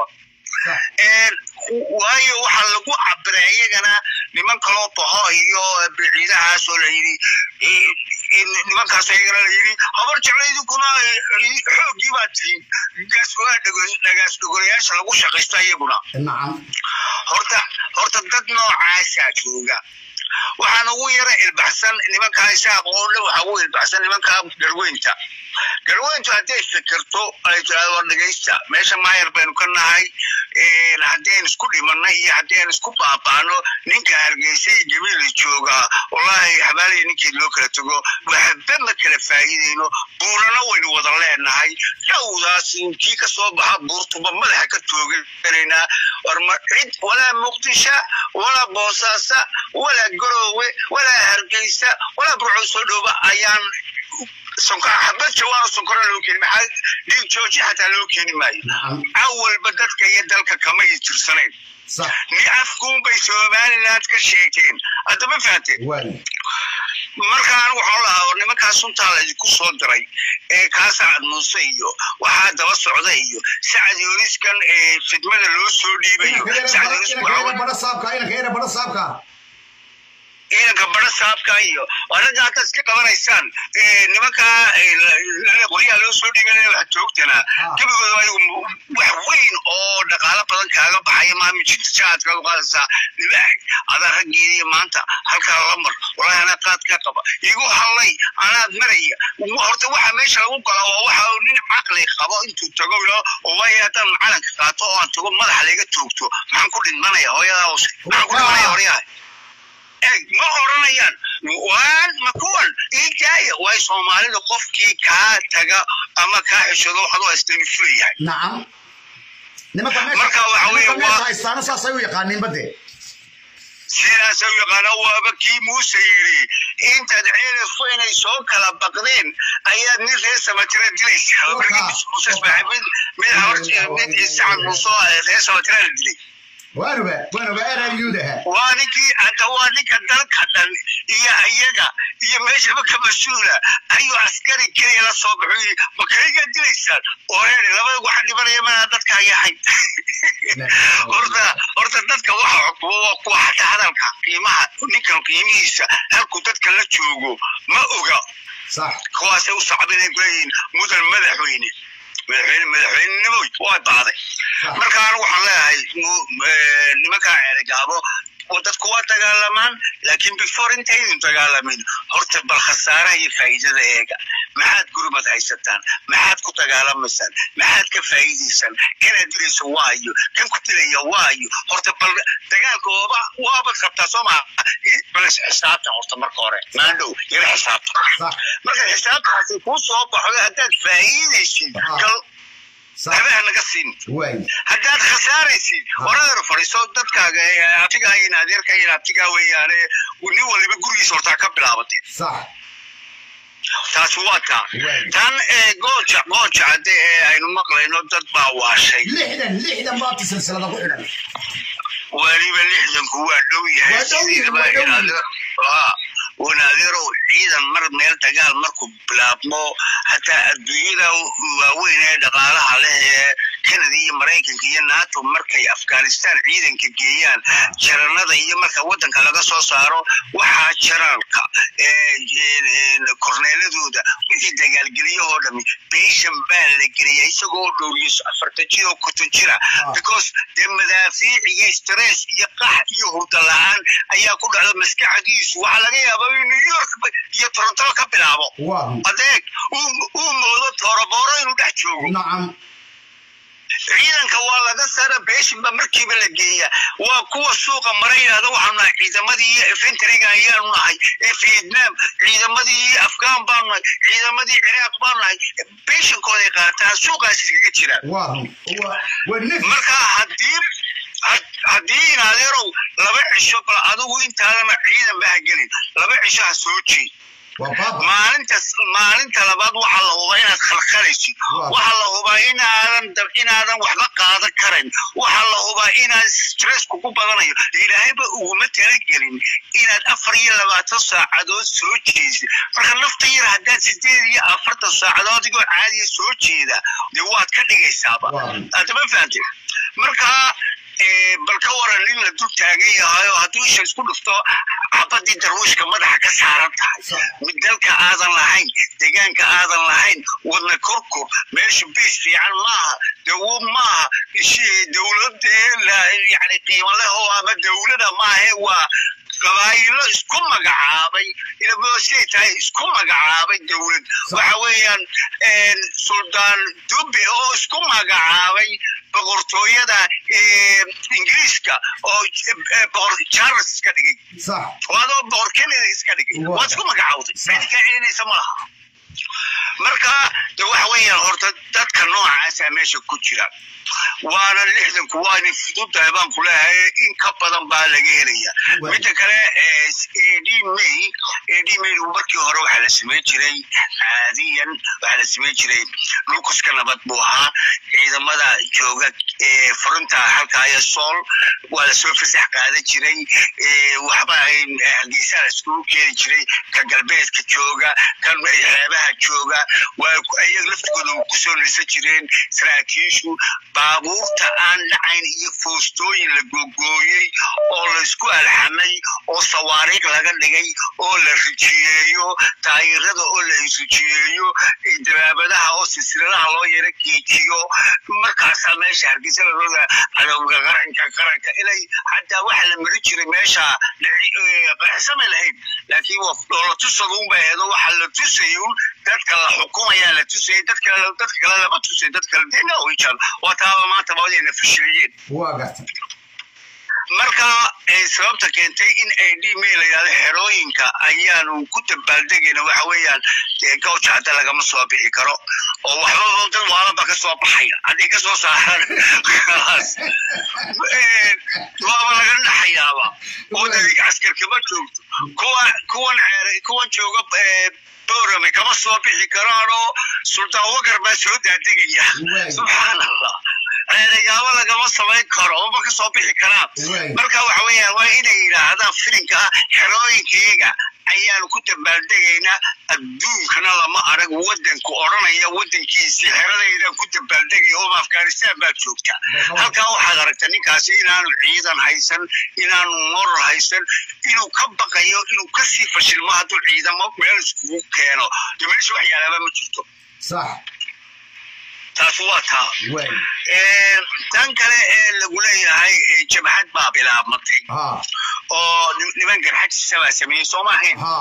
waayo waxaa lagu cabiray iyagana niman kaloo baho iyo ciidahaas oo la yidhi nimankaas iyagana la yidhi habar jeclaydinkuna xoogii baa tihiin dhagaas dhogolayaasha lagu shaqaysta iyaguna horta horta dad noocaasaa jooga waxaan ugu yara ilbaxsan nimankaa isaaq oo dhan waxaa ugu ilbaxsan nimankaa garweynta garweyntu hadday fikirto ay tiraado war dhegaysta meesha maayar baynu ka nahay haddeen isku dhimanno iyo haddeen isku baaba'no ninka hargeysa iyo gabiila joogaa wallahi xabaaliya ninkeed loo kala tego waxba ma kala faa'iidayno buurana waynu wada leenahay dhowdaas kii ka soo baxa buurtuba madaxa ka tooganaynaa war ma cid walaa muqdisha walaa boosaasa walaa garoowe walaa hargeysa walaa burco soo dhowba ayaan xabad jawaano sonkora loo keeni maxaa dhiig jooji xataa loo keeni maayo awalba dadka iyo dalka kama i tirsanayn ni afkuunbay somaliland ka sheegteen hadda ma fahanteen marka anigu waxaan lahaa war nimankaa suntaa laydinku soo diray ee kaa sacad muuse iyo waxaa daba socda iyo sacad yooniskan fidmada loo soo dhiibayo ciidanka bada saabka iyo arrinta hadda iska qabanaysaan nimankaa qoryaha loo soo dhiibanaya waxa joogtana gebigooda ayagu wax weyn oo dhaqaalo badan kaaga baxaya maamijinta jaadka u qaadaysaa libaax adaa raggeedii maanta halkaa la mar walahi anaa qaad ka qaba igu hallay anaad maraya horta waxa meesha lagu gala waa waxa nin caqli qabo intuu tago ilo oo waayo haddaan calanka qaato oo aan tago madaxa laga toogto maxaan ku dhintmanaya hooyadaa hoose maxaan ku dhintmanaya horyaha ma oranayaan waan ma kuwan iidaaya waay soomaalida qofkii kaa taga ama kaa xishoodo waxaad u haystay mifula yahay nacam nimanka marka waxa weeye waa haystaana saasay u yaqaaniin bade sidaas u yaqaana waaba kii muuse yidhi intaad ceelafku inay soo kala baqdeen ayaad nin reer samatira dilaysaa mid sacad muuse reer samatira la dilay waanuba waanuba erayuudaha waa ninkii hadda waa ninka dalka dhan iyo iyaga iyo meeshaba ka mas-uula ayuu askari keliya la soo baxo yidhi ma kaligaa dilaysaan oreeri labada waxa dhibanaya mana dadkaa yahay horta horta dadka waxa xukmo waa kuwa xataa hadalka qiimaha ninkan qiimihiisa halkuu dadka la joogo ma oga sax kuwaasay u sacbinay kuleeyihiin mudan madaxweyne madaxweyne madaxweynenimo waa baaday marka anigu waxaan leeyahay nimankaa ceerigaabo oo dadku waa dagaalamaan laakiin before intaydin dagaalamin horta bal khasaaraha iyo faa'iidada eega maxaad gurmad haysataan maxaad ku dagaalamaysaan maxaad ka faa'iidaysaan kanaad dilaysa waayo kan ku dilaya waayo horta bal dagaalka waaba waaba qabtaa soo maa bal xisaabta horta marka hore maandhow yara xisaabta marka xisaabtaasi kuu soo baxdo haddaad faa'iidaysid gal habeha naga siin haddaad khasaaraysid horadeer fadhiiso dadkaaga abtigaa iyo naadeerka iyo abtigaa weeyaane nin waliba gurigiisa hortaa ka bilaabatay taasi waa taa tan gooja gooja hadde ee aynu maqlayno dad baa waashay lixdan lixdan baati silsilada ku xidhan weliba lixdanku waa dhow yahay sidiidaba inaad wanaadeerow ciidan mar meel dagaal markuu bilaabmo hataa adduunyada waaweyn ee dhaqaalaha leh ee kanada iyo maraykanka iyo nato markay afghanistan ciidanka geeyaan jaranada iyo marka waddanka laga soo saaro waxaa jaraalka korneeladooda wixii dagaalgeliyahoo dhami beeshan baa la geliya isagoo dhowriyo afartan jir oo konton jira because dee madaafiic iyo stress iyo qax iyo hurda la-aan ayaa ku dhacda maskaxdiisu waxaa laga yaabaa in new york iyo toronto ka bilaabo adeeg uu moodo toorobooro inuu dhex joogo ciidanka waa laga saara beeshinba markiiba la geeya waa kuwa suuqa mara yidhahda waxaanu nahay ciidamadii infentriga ayaanu nahay ee vietnam ciidamadii afghan baanu nahay ciidamadii ciraaq baanu nahay beeshinkooday qaataan suuqaas iskaga jiraan waa run waa waa nef marka haddii had- haddii inaadeerow laba cisho bal adigu intaadana ciidan ba ha gelin laba cisho ha soo jeed waa baaba maalinta maalinta labaad waxaa la hubaa inaad khalkhalaysid Waaw. waxaa la hubaa inaadan dab- inaadan waxba qaadan karin waxaa la hubaa inaad stress kugu badanayo ilaahayba uguma talagelin inaad afar iyo labaatan saacadood soo jeesid marka nafta yar haddaad sideed iyo afartan saacadood adigoo caadiya soo jeeda dee waad ka dhigaysaaba Waaw. adama fahamtid marka eh, bal ka waran nin la dul taagan yahay oo hadduu isha isku dhufto xabadii darwiishka madaxa ka saaran tahay Sax. mid dalka aadan lahayn deegaanka aadan lahayn wadna korkor meesha biis fiican maaha dawo maaha ishii dowladee la- yani qiimo leh oo ama dowlada maahe waa qabaayilo isku magacaabay ilabosay tahay isku magacaabay dowlad waxa weeyaan een, suldaan dube oo isku magacaabay boqortooyada ee, ingiriiska oo eh, boqor charles iska dhigay sax waadoo boqor kennedy iska dhigay Waa. waad isku magacawday Sax. cid ka celinaysa ma laha marka de waxa weeyaan horta dadka noocaasa meesha ku jira waana lixdanku waana fududahay baan ku leeyahay in ka badan baa laga helaya Waa. midda kale ad may ad may markii hore waxaa la samayn jiray caadiyan waxaa la samayn jiray dhulkuska nabad buu ahaa ciidamada jooga ee furinta halka iyo sool waa lasoo fasax qaadan jiray ee, waxba ay hargeysa la iskugu keeni jiray ka galbeedka jooga kan xeebaha jooga waa ku- iyaga laftigooda kusoo nisa jireen saraakiishu baabuurta aan dhacayn iyo foostooyin la gogooyey oo laysku alxamay oo sawaariikh laga dhigay oo la rijiyeeyo taayirada oo la rijiyeeyo eh, dabaabadaha oo silsiladaha loo yara geejiyo markaasaa meesha hargeysa lalooda cadowga qaranka qaranka inay xataa waxa la mari jiray meesha dhici- eh, qaxsamay lahayd laakiin waa dhoola tusada unbay ahayd oo waxa la tusayay un dadka la xukumayaa la tusayay dadka dadka kale lama tusay dad kale dee no ijaan waa taaba maanta baadayna fashiliyeen waa garta marka eh, sababta keentay in ad may la yidhahdo xerooyinka ayaanu ku dabaaldegayna waxa weeyaan dee gawja hadda lagama soo bixi karo oo waxbaba dad waalaba ka soo baxaya haddii ka soo saaraan khalaas Eh, waaba laga dhaxayaaba oo dee askar kama joogto kuwa kuwan xeer kuwan jooga eh, boorame kama soo bixi karaan oo sultaan wakar baa soo daadegaya Waay. subxaan allah ceerigaabo lagama samayn karo oo ma ka soo bixi karaan Waay. marka waxa weeyaan waa inay yidhaahdaan filinka ah xerooyinkeega ayaanu ku dabaaldegaynaa adduunkana lama arag wadanku odhanaya wadankiisii xeradaydan ku dabaaldegaya oo afghanistan baa joogta halkaa waxaad aragta ninkaasi inaanu ciidan haysan inaanu moral haysan inuu ka baqayo inuu kasii fashilmo hadduu ciidamo meel iskugu keeno de meesha wax yaalaaba ma jirto sax taas waa taa waay Ee, tan kale ee lagu leeyahay ee, jabhad baa bilaabmatay ha oo nim- niman garxajisa baa sameeyey soo maahayn ha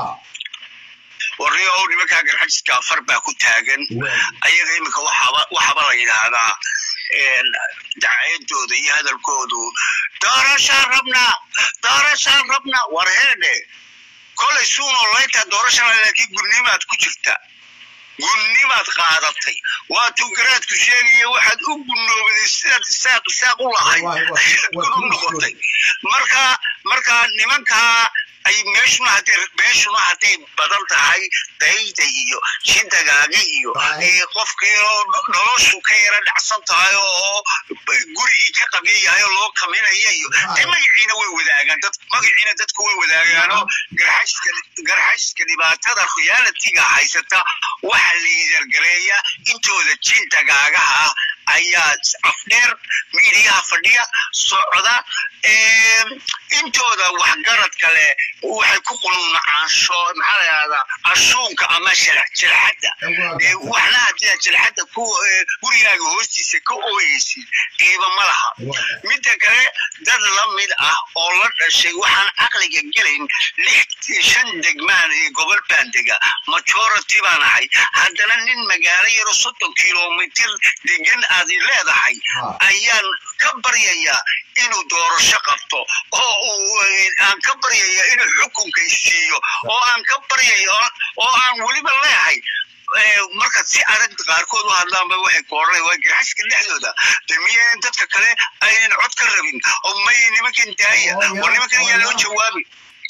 warriyo ow nimankaa garxajiska afar baa ku taagan waay ayaga iminka waxaba waxaba la yidhaahdaa een, dacayadooda iyo hadalkoodu doorashaan rabnaa doorashaan rabnaa war heedhe kolay suunoo laytaa doorashana laakiin gurnimaad ku jirta gurnimaad qaadatay waa tungaraadku sheegaya waxaad u gunnoobaday sidaad isaaq isaaq u lahayd Wallahi, waa- ayaad waa gun u true noqotay story. marka marka nimankaa ay meeshuna hadday meeshuna hadday badan tahay dayda iyo jindagaaga iyo Bye. ee, qofkii oo noloshu ka yara dhacsan tahay oo gurigii ka qabya yahay oo loo kaminaya iyo Bye. dee magaciina way wadaagaan dad magaciina dadku way wadaagaanoo garxajiska garxajiska dhibaatada realitiga haysata waxa liidargareeya intooda jindagaagaha ah ayaa afdheer miidiyaha fadhiya socda em, intooda waxgarad kale waxay ku qunuunacaansho maxaa la yidhahdaa ashuunka ama jilxadda waxna haddii jilxadda ku gurigaaga hoostiisa ka ooyeysid qiiba ma laha midda kale dad la mid ah oo la dhashay waxaan caqliga gelayn lix shan degmaan iyo gobol baan dega majority baan ahay haddana nin magaalo yaro soddon kilomitir degan aad leedahay ayaan ka baryayaa inuu doorasho qabto oo uu aan ka baryaya inuu xukunka siiyo oo aan ka baryaya oo aan weliba leehay markaad si adag qaarkood u hadlaanba waxay koornay waa garxaska dhexdooda de miyayn dadka kale aynan cod ka rabin oo may nimankan daaya war nimankan yaa loo jawaabi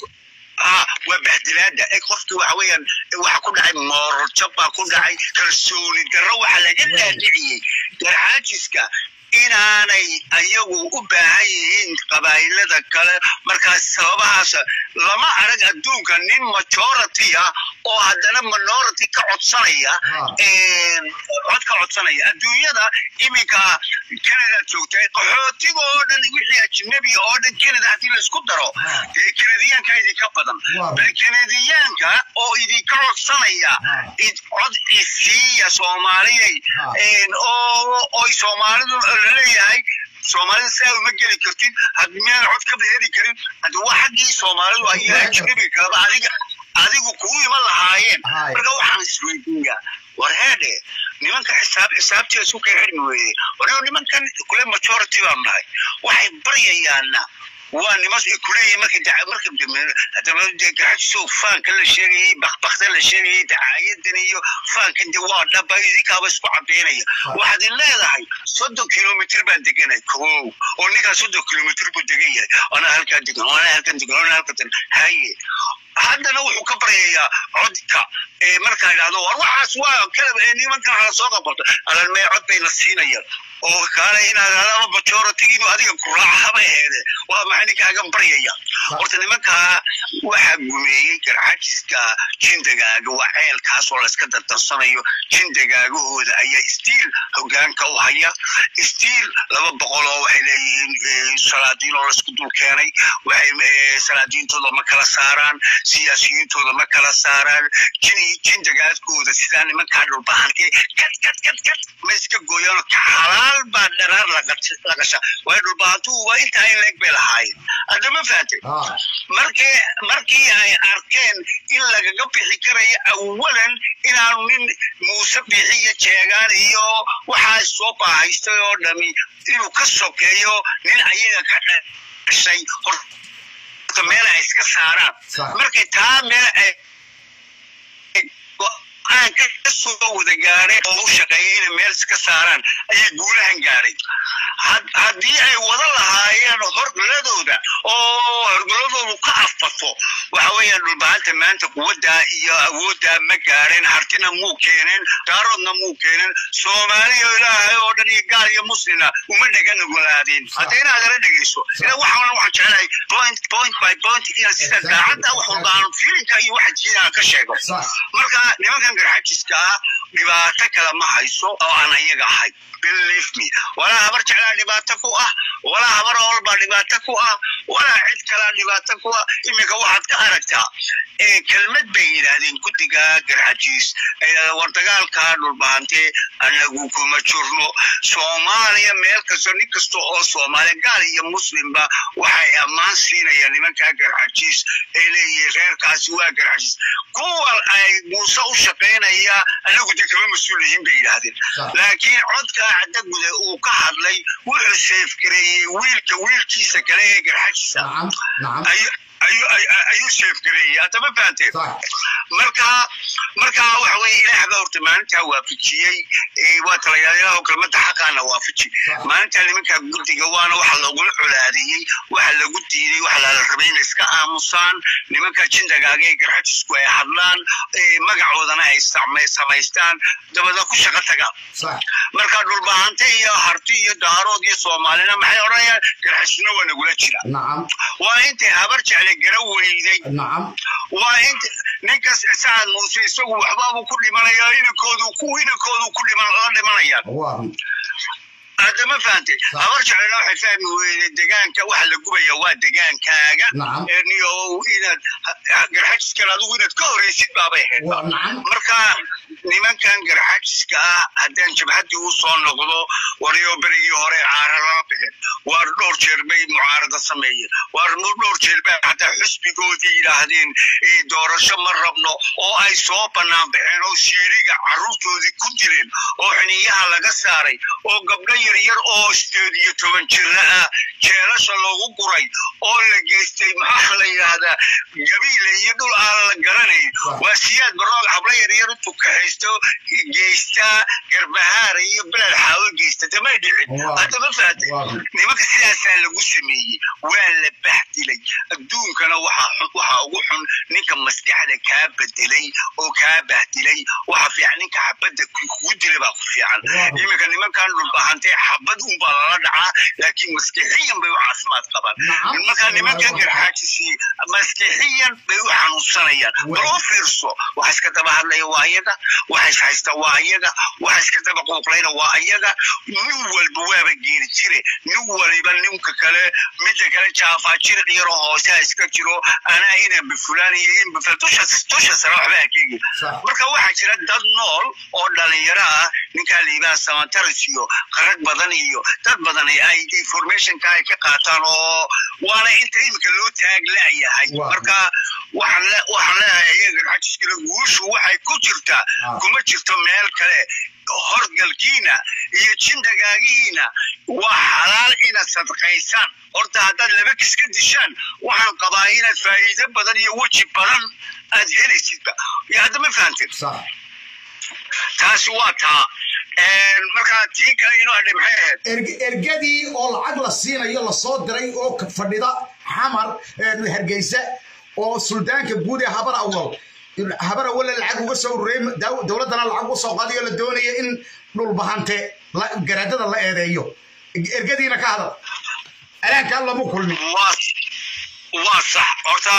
waa bahdilaada qofkii waxa weeyaan waxa ku dhacay moral jab baa ku dhacay kalsooni darro waxa laga dhaadhiciyey garxaajiska inaanay ayagu u baahan yihiin qabaa'ilada kale markaas sababahaas lama arag adduunka nin majority ah oo haddana minority ka codsanaya cod ka codsanaya adduunyada iminka canada joogtay qaxootiga oo dhan wixii ajnabi oo dhan canada haddii laisku daro dee canadiyaanka idinka badan bal canadiyaanka oo idinka codsanaya cod isiiya soomaaliyay oo oy soomaalidu laleeyahay soomaalida saa uma geli kartin hadmiyaan cod ka heli karin hadda waa xaggii soomaalidu ayaa ajnabi kaba adiga adigu kugu iman lahaayeen marka waxaan isweydiiyaa war heedhe nimanka xisaab xisaabtiga isu kay xidhmi weeye war nimankan kule majority baan nahay waxay baryayaana waa niman kuleeyihin marka marka garxajiso faanka la sheegayay bakbakta la sheegayay dacaayadan iyo faankan de waa dhaba idinkaaba isku cadeynaya waxaad in leedahay soddon kilomitr baan deganay kow oo ninkaa soddon kilomitr buu degan yahay ana halkaa degan ana halkan degan ana halkan degan haye haddana wuxuu ka baryayaa codka markaa idhahdo war waxaas waa kalab ee nimankan hala soo qabato alan mee cod bayna siinayaan oo kaale inaad adaba majoritigiinu adiga ku raacaba heede waa maxay ninkaagan baryaya horta nimankaa waxaa gumeeyey garxajiska jindagaaga waa ceelkaas oo layska dardarsanayo jindagaagahooda ayaa stiil hogaanka u haya stiil laba boqol oo waxay leeyihiin salaadiin oo laysku dul keenay waxay salaadiintooda ma kala saaraan siyaasiyiintooda ma kala saaraan jindagaadkooda sidaa nimankaa dhulbahantee kad kad kad kad ma iska gooyaano ka xalaal baa dharaar lagasha waayo dhulbahantuhu waa intaa in leeg bay lahaayeen haddama fahatay markii markii ay arkeen in lagaga bixi karayo awalan inaanu nin muuse bixiyo jeegaan iyo waxaa soo baahaystay oo dhami inuu ka sokeeyo nin ayaga ka dhashay horta meel ay iska saaraan markay taa meel ay aan ka soo wada gaadhay oo u shaqeeyay inay meel iska saaraan ayay guulahan gaadhay haddii ay wada lahaayeen horgoladooda oo horgoladoodu ka afato waxa weeyaan dhulbahanta maanta quwaddaa iyo awooddaa ma gaadheen hartina muu keeneen daaroodna muu keeneen soomaaliya ilaahay oo dhan iyo gaal iyo muslimna uma dhegana golaadeen hadda inaad ala dhegeyso ila waxaan waxaan jeclahay point point by point ina sida daacadda wax walba aan filinka iyo waxa jiinaa ka sheego marka nimankan garxajiska ah dhibaato kale ma hayso oo aan ayaga ahay believe me walaa habar jeclaa dhibaato ku ah walaa habar olbaa dhibaato ku ah walaa cid kalaa dhibaato ku ah iminka waxaad ka aragtaa kelmad bay yidhaahdeen guddiga garxajiis war dagaalkaa dhulbahantee anagu kuma jirno soomaaliya meel kasto nin kasta oo soomaaliya gaal iyo muslimba waxay ammaan siinayaan nimankaa garxajiis ay leeyihiin reerkaasi waa garxajiis kuwa ay muuse u shaqaynaya anagu de kama mas-uul yihiin bay yidhaahdeen laakiin codkaa cadaguda uu ka hadlay wuxuu seefgareeyey wiilka wiilkiisa kale ee garxajiisa ayuu seefgareeyey haddama fahanteen marka marka waxa weye ilaah baa horta maalintaa waafajiyey waa talayaalaha kelmada xaqaana waafaji maalintaa nimankaa guddiga waana waxa lagula colaadiyey waxa lagu diiday waxa lala rabay inay iska aamusaan nimanka jindagaaga ee garxajisku ay hadlaan magacoodana ay samaystaan dabada ku shaqo tagaan marka dhulbahante iyo harti iyo daarood iyo soomaalina maxay odhanayaan garxajisna waa nagula jira waa intay habar jecle gara weyday waa inta ninkas sacad muuse isagu waxbaabu ku dhimanayaa inankoodu ku inankoodu ku dhiman la dhimanayaan hadda ma fahantay Sax. habar jeclena waxay fahmi weyday degaanka waxa la gubaya waa degaankaaga Nacam. niyo inaad garxajiskan adigu inaad ka horeysid baabay ahayd waa nacam marka nimankan garxajiska ah haddaan jabhaddii u soo noqdo wariyo berigii hore caara lala bixin waar dhowr jeer bay mucaarada sameeyeen waar dhowr jeer bay hataa xusbigoodii yidhaahdeen "Eh, doorasho ma rabno oo ay soo bannaan baxeen oo siiriga carruurtoodii ku jireen oo xiniyaha laga saaray oo gabdho yaryar oo sideed iyo toban jira ah jeelasha loogu guray oo la geystay maxaa la yidhaahdaa gabiile iyo dhul aan la garanayn waa siyaad baroog hablo yaryar intuu kaxaysto geystaa garbahaara iyo beled xaawo geysta damay dhicin Waa. hadda ma fahatay Waa. nimanka sidaasaa lagu sameeyey waa la bahdilay adduunkana waxaa xun- waxaa ugu xun ninka maskaxda kaa bedelay oo kaa bahdilay waxa fiican ninka xabadda ku- kugu dilay baa ku fiican Waa. iminka nimankan dhulbahantay xabad unbaa lala dhacaa laakiin maskixiyan bay u caafimaad qabaan Nacam. marka nimankan garxaajisi maskixiyan bay u xanuunsanayaan Waa. bal u fiirso waxa iska daba hadlaya waa ayaga waxa is haysta waa ayaga waxa iska daba quuqlayna waa ayaga nin walba waaba geeri jire nin waliba ninka kale midda kale jaafaa jiriq yaroo hoose iska jiro anaa ina bifulaan iyo in biful dusha dusha sare waxba hakeegi Sax. marka waxaa jira dad nool oo dhalinyaro ah ninkaa liibaan samantaris iyo qarag badan iyo dad badan ay informationka ay ka qaataan oo waana inta imika loo taag laayahay Waa. marka waxaan le- waxaan leeyahay iyaga garxajiskana guushu waxay ku jirtaa Ah. kuma jirto meel kale horgalkiina iyo jindagaagihiina waa xalaal inaad sadqaysaan horta haddaad laba kis ka dishaan waxaan qabaa inaad faa'iido badan iyo weji badan aad helaysidba iyo hadda ma fahanteen sax taasi waa taa markaa tii kale inuu hadhay maxay ahayd Erg- ergadii oo lacag la siinayo lasoo diray oo ka fadhida xamar ee, hargeysa oo suldaanka guud ee habar awal habar awal lacag uga soo ururey daw- dowladdana lacag uga soo qaadayo la doonaya in dhulbahante la- garaadada la eedeeyo ergadiina ka hadal alaankaa lama kulmin waa waa sax horta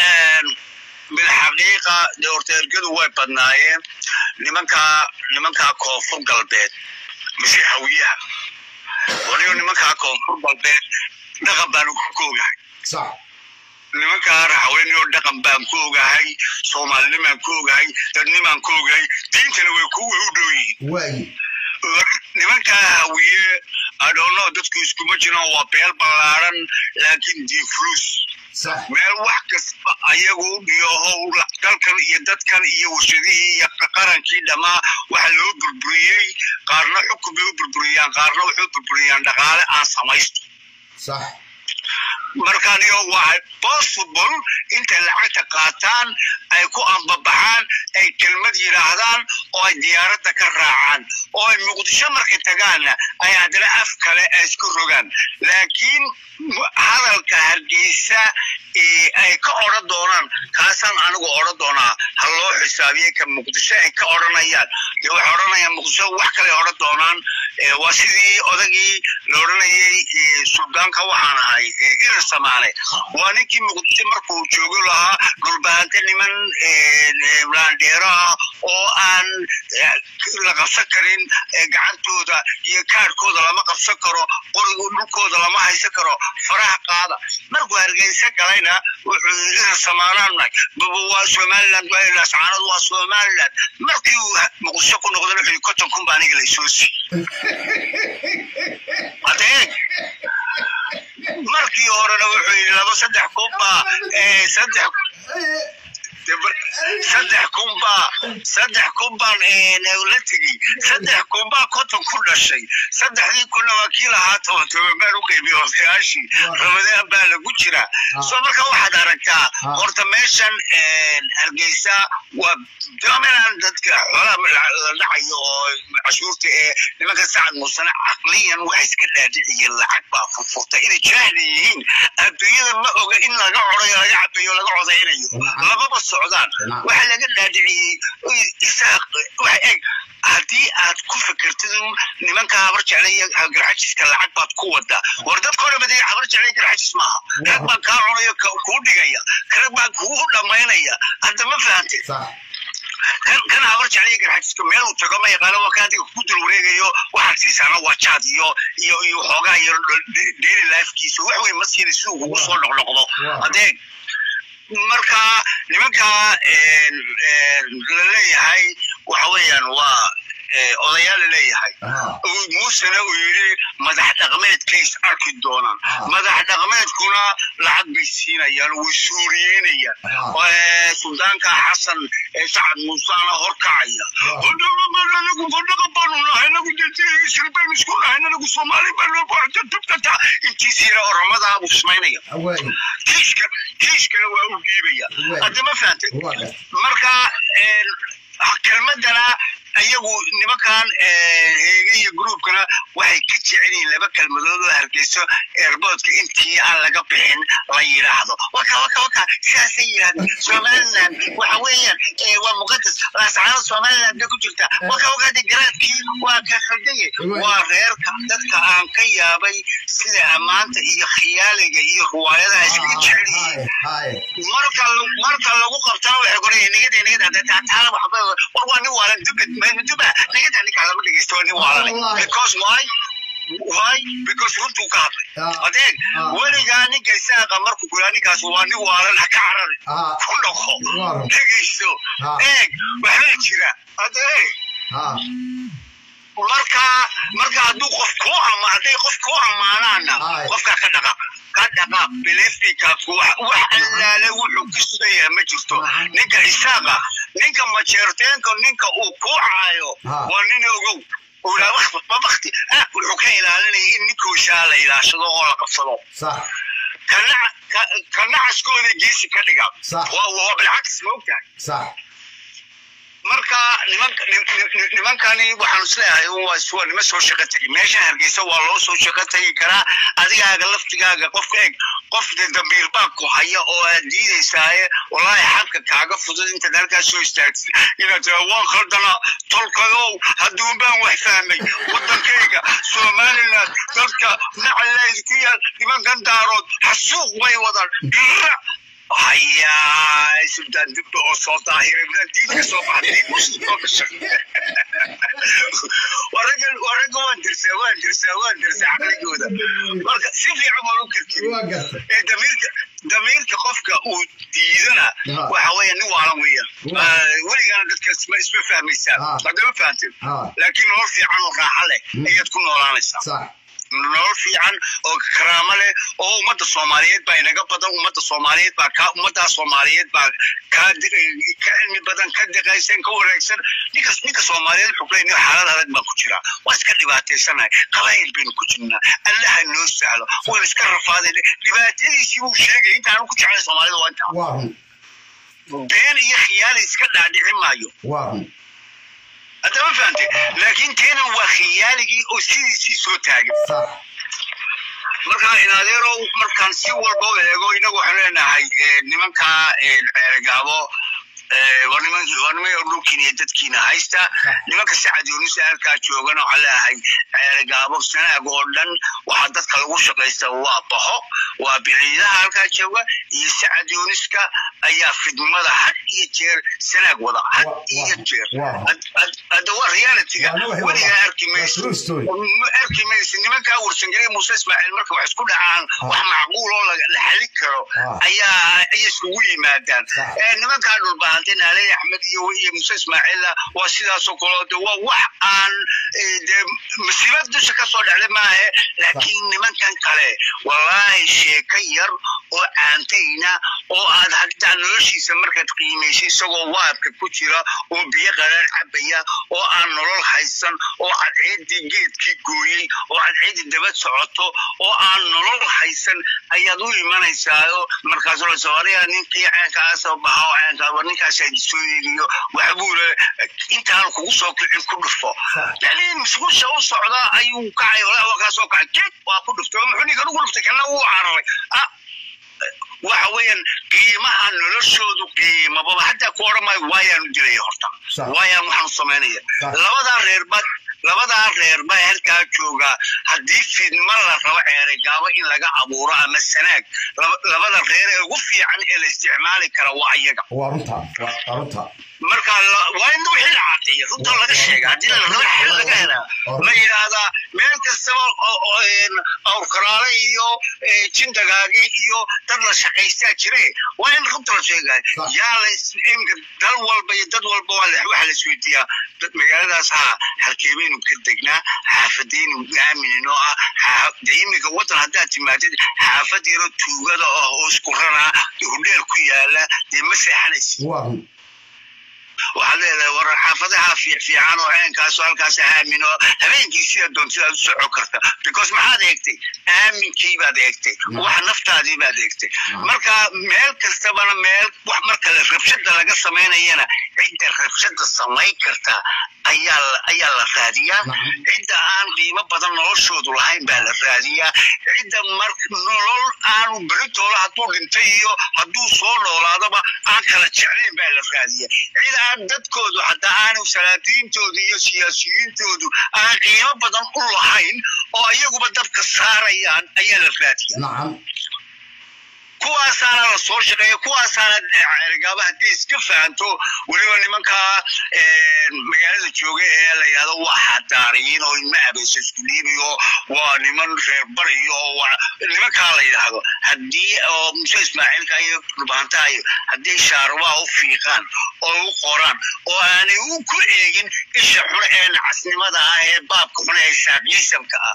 bilxaqiiqa dee horta ergadu way badnaayeen nimankaa nimankaa koonfur galbeed mise hawiyaha waliyo nimankaa koonfur galbeed dhaqan baan ku ogahay sax nimankaa raxweyneo dhaqan baan ku ogahay soomaalinimaan ku ogahay dadnimaan ku ogahay diintana way ku way u dhow yihiin waaye nimankaa hawiye adhoono dadku iskuma jiraan waa beel ballaaran laakiin diinfulus sax meel wax kasta ayagu iyo howl dalkan iyo dadkan iyo warshadihii iyo qarankii dhammaa waxa loo burburiyey qaarna xukun bay u burburiyaan qaarna waxay u burburiyaan dhaqaale aan samaysto sax markaaniyo waa possible intay lacagta qaataan ay ku ambabaxaan ay kelmad yidhaahdaan oo ay diyaaradda ka raacaan oo ay muqdisho markay tagaanna ay haddana af kale ay isku rogaan laakiin mu- hadalka hargeysa ee ay ka odhan doonaan kaasaan anigu odhan doonaa ha loo xisaabiye ka muqdisho ay ka odhanayaan dee waxay odhanayaan muqdisho wax kale odhan doonaan ee waa sidii odagii la odhanayay ee, suldaanka waxaan ahay ee, irir samaane waa ninkii muqdisho markuu joogo lahaa dhulbaante niman ee, ee, laandheero ah oo aan eh, la qabsan karin ee, gacantooda iyo kaarhkooda lama qabsan karo qorigu dhulkooda lama haysan karo faraha qaada markuu hargeysa galayna wuxuu irir samaanaan nahay baba waa somaliland waa lascaanadu waa somaliland markii uu muqdisho ku noqdana wuxuu yidhi konton kun baa aniga la isoo sii adeeg markii horena wuxuu yidhi laba saddex kun baa eh, saddex saddex kun baa saddex kun baan eh, la tegey saddex kun baa konton ku dhashay saddexdii kunna waa kii lahaa toban toban baan u qeybiye odayaashii ramadaan baa lagu jiraa soo marka waxaad aragtaa horta meeshan eh, hargeysa waa dominant dadka xoolaha la la dhacayo oo cashuurta ee nimanka sacad muusane caqliyan waxay iska dhaadhiciyeen lacag baa furfurta inay jaahli yihiin adduunyada ma oga in laga codayo laga cabayo laga codaynayo lababa socdaan waxa laga dhaadhiciyey isaaq waxa eg haddii aad ku fikirtid un nimanka habar jeclaya garxajiska lacag baad ku wadaa war dadkoo dhan badaya habar jeclaya garxajis maaha rag baa kaa cunayo ka- kuu dhigaya rag baa kugu dhammaynaya hadda ma fahantid sax kan kan habar jeclaya garxajiska meel uu tago ma yaqaano waa kan adiga ku dul wareegayo waxaad siisaana waa jaad iyo iyo iyo xoogaa yaro daily lifekiisa wax weyn ma siina si uu kugu soo noqnoqdo adeeg marka nimanka la leeyahay waxa weeyaan waa odayaal la leeyahay muusena uu yidhi madax dhaqmeedkay is arki doonaan madax dhaqmeedkuna lacag bay siinayaan way suuriyeynayaan suldaanka xasan sacad muusana horkacaya anagu fadhaqa baanu nahay anagu isri baynu isku nahay anagu soomaali baynu intiisiina oramadaa buu samaynaya kiiska kiiskana waa u dhiibaya hadda ma fahantay marka kelmadana ayagu nimankan heege iyo groupkana waxay ka jecel yihiin laba kelmadood oo hargeyso airboodka intii aan laga bixin la yidhaahdo waka waka waka sidaasay yidhahdeen somaliland waxa weeyaan waa muqadas laascaano somaliland bay ku jirta waka waka de garaadkii waa ka khaldanye waa reerka dadka aan ka yaabay sida ammaanta iyo khiyaaliga iyo riwaayadaha iskaga jecel yihiin marka marka lagu qabtana waxay qorayeen nigada nigada taala waxba war waa nin waalan dubad duba nigada ninka lama dhegeysto waa nin waalan because why why because runtuu ka hadlay adeeg weligaa ninka isaaqa markuu kuyaa ninkaas waa nin waalan ha ka carari ku dhaqo dhegeysto eeg waxbaa jira adeeg marka marka hadduu qof kuu ama hadday qof kuu ammaanaana qofka ka dhaqa ka dhaqa belefikaas wax allaale wuxuu ku sugayaha ma jirto ninka isaaqa ninka majeerteenka ninka uu kuu caayo waa nin ogow ma bakti ah wuxuu ka ilaalinaya in ninkooshaa la ilaashado oo la qabsado ka nacaskooda geesi ka dhiga waa bilcagsi ma ogtahay marka nimankani waxaan isleeyahay waa nima soo shaqo tegi meesha hargeysa waa loo soo shaqo tegi karaa adigaaga laftigaaga qofka eg qof de dambiir baa ku haya oo aad diidaysaaye walaahi xabka kaaga fudud intaad halkaas soo istaagtid inaad tira waan khaldana tolkadow hadduun baan wax fahmay waddankayga somaliland dadka nacalayd ku yaal nimankan daarood xasuuq bay wadaan hayaa sultaan dibba oo soo daahiray diinka soo baxday waraga waraga waan dirsaa waan dirsaa waan dirsaa caqligooda marka si fiican waan u karkiri ee damiirka damiirka qofka uu diidana waxa weeya nin waalan weeyaan weligana dadka isma fahmaysaa haddama fahanteen laakiin nolol fiican oo raaxa leh ayaad ku noolaanaysaa nolol fiican oo karaamo leh oo ummadda soomaaliyeed baa inaga badan ummadda soomaaliyeed baa ka ummaddaa soomaaliyeed baa ka ka cilmi badan ka diqaysan ka wareegsan ninkas ninka soomaaliyeed wuxuu kuleeyahay xaalad adag baan ku jiraa waa iska dhibaataysanahay qabaayil baynu ku jirnaa allaha noo sahlo waan iska rafaaday dhibaatadiisii buu sheegay intaanu ku jeclay soomaalida waa intaa been iyo khiyaali iska dhaadhici maayo haddama fahante laakiin teenan waa khiyaaligii oo sidiisii soo taagan marka inadeerow markaan si walba u eego inagu waxaan leenahay nimanka ceerigaabo waa niman dhulkiina iyo dadkiina haysta nimanka sacadyoonisa halkaa joogana waxaan leeyahay ceerigaabo sanaag oo dhan waxaa dadka lagu shaqaysta waa baho waa biciidaha halkaa jooga iyo sacadyooniska ayaa fidmada had iyo jeer sanaag wada had iyo jeer hadda waa realityga weligaa arki mayso arki mayso nimankaa warsangeliya muuse ismaaciil marka wax isku dhacaan wax macquul oo la xalin karo ayaa ayay iskugu yimaadaan nimankaa dhulbahantin aley axmed iyo iyo muuse ismaaciilla waa sidaasoo kaleo de waa wax aan de masiibad dusha ka soo dhacda maahe laakiin nimankan kale wallaahi sheeko yar oo caantayna oo aad hagtaa noloshiisa markaad qiimaysa isagoo waabka ku jira oo biyo qaraar cabaya oo aan nolol haysan oo cadceeddii geedkii gooyey oo cadceeddii daba socoto oo aan nolol haysan ayaad u imanaysaa markaas la soomaaliya ninkii ceenkaasoo baxa oo ceenkaa war ninkaas soo eegiyo waxbuule intaan kugu soo kicin ku dhufo yani musqusha u socda ayuu kacay walaa waa kaa soo kacay keed waa ku dhuftay muxuu ninkan ugu dhuftay kana wuu cararay waxa weeyaan qiimaha noloshoodu qiimababa hataa ku odhan maayo waayaan u dilaya horta waayaan waxaan samaynaya labadaa reer baad labadaa reer baa halkaa joogaa haddii fidma la rabo ceerigaabo in laga abuuro ama sanaag labada reer ee ugu fiican ee la isticmaali kara waa iyaga waa runta waa runta marka waa in wixii la cadeeya runta laga sheega haddii la rabo xel laga helaa la yidhaahdaa meel kastaba awrkaraale iyo jindagaagi iyo dad la shaqaystaa jire waa in runta la sheegaya yaa la imka dal walba iyo dad walba waxa la isweydiiyaa dad magaaladaas ha halkeemaynu ka degnaa xaafadaynu aaminino ah iminka waddan haddaad timaadid xaafad yaro tuugada ah oo isku ranaa hudheer ku yaala dee ma seexanaysid waxaad leedahay war xaafadaha fiican oo ceenkaasoo halkaas aamino habeenkii sida doontidaad u soco karta because maxaad eegtay aaminkii baad eegtay wax naftaadii baad eegtay marka meel kastabana meel wax marka rabshada laga samaynayana cidda rabshada samayn karta ayaa ayaa la raadiyaa cidda aan qiimo badan noloshoodu lahayn baa la raadiyaa cidda mar nolol aanu beritoola hadduu dhintay iyo hadduu soo noolaadaba aan kala jeclayn baa la raadiyaa cid aan dadkoodu hataa aanu salaadiintoodu iyo siyaasiyiintoodu aan qiimo badan u lahayn oo iyaguba dadka saarayaan ayaa la raadiyaa kuwaasaana la soo shaqeeya kuwaasaana ceerigaaba haddii iska fahanto weliba nimankaa magaalada jooga ee la yidhahdo waa xadaariyiin oo ilma abaysa isku dhiibiyo waa niman reer bariyo oo nimankaa la yidhaahdo haddii oo muse ismaaciilka iyo dhubaantaha iyo haddii shaarubaa u fiiqaan oo u qoraan oo aanay u ku eegin isha xun ee nacasnimada ah ee baabka xun ee shaaqyisamka ah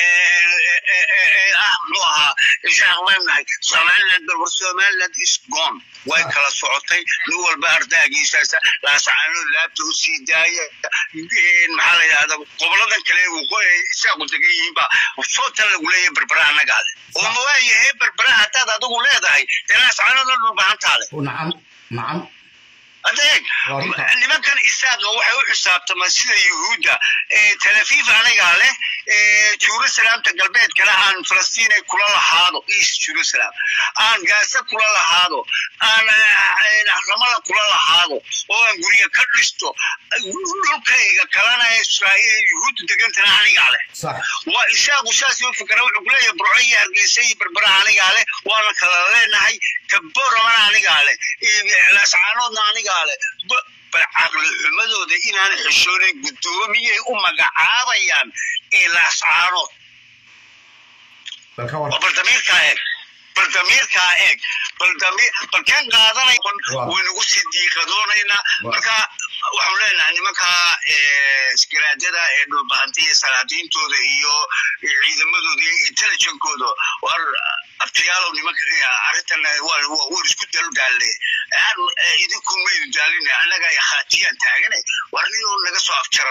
ee ah muxuu ahaa ishaaq maynahay somaliland balwar somaliland is gone way kala socotay nin walba ardaagiisaasa laasacaanood laabta u sii daaya maxaa la yidhahda goboladan kale isaaqu degan yihiin baa sootan lagu leeyahay berbera annagaa leh oo ma waayahay berbera haddaad adigu leedahay dee laasacaanood la dhulbahantaa leh nacam nacam adeeg nimankan isaaqa waxay u xisaabtamaan sida yuhuudda talafiif anigaa leh jerusalemta galbeedkana aan falastiinay kula lahaado east jerusalem aan gaasa kula lahaado aan ramada kula lahaado oo aan guryo ka dhisto dhulkayga kalena israa'iil yuhuudda degantana anigaa leh waa isaaqu saas u fikra wuxuu ku leeyahay burco iyo hargeysa iyo berbera anigaa leh waana kala leenahay kaboramana anigaa leh lascaanoodna anigaa leh bal caqli xumadooda inaan xishoonin guddoomiyay u magacaabayaan ee laascaanood bal damiirkaa eeg bal damiirkaa eeg bal kan qaadanay waynagu sii diiqadoonaynaa marka waxaan leenahay nimanka iskaraadada ee dhulbahanta iyo salaadiintooda iyo ciidamadooda iyo intelligenkooda war abtiyaalow nimanka arrintan waan isku dalu daalle idinku maynu daalina annaga khaatiyaan taagane war ninoo naga soo afjara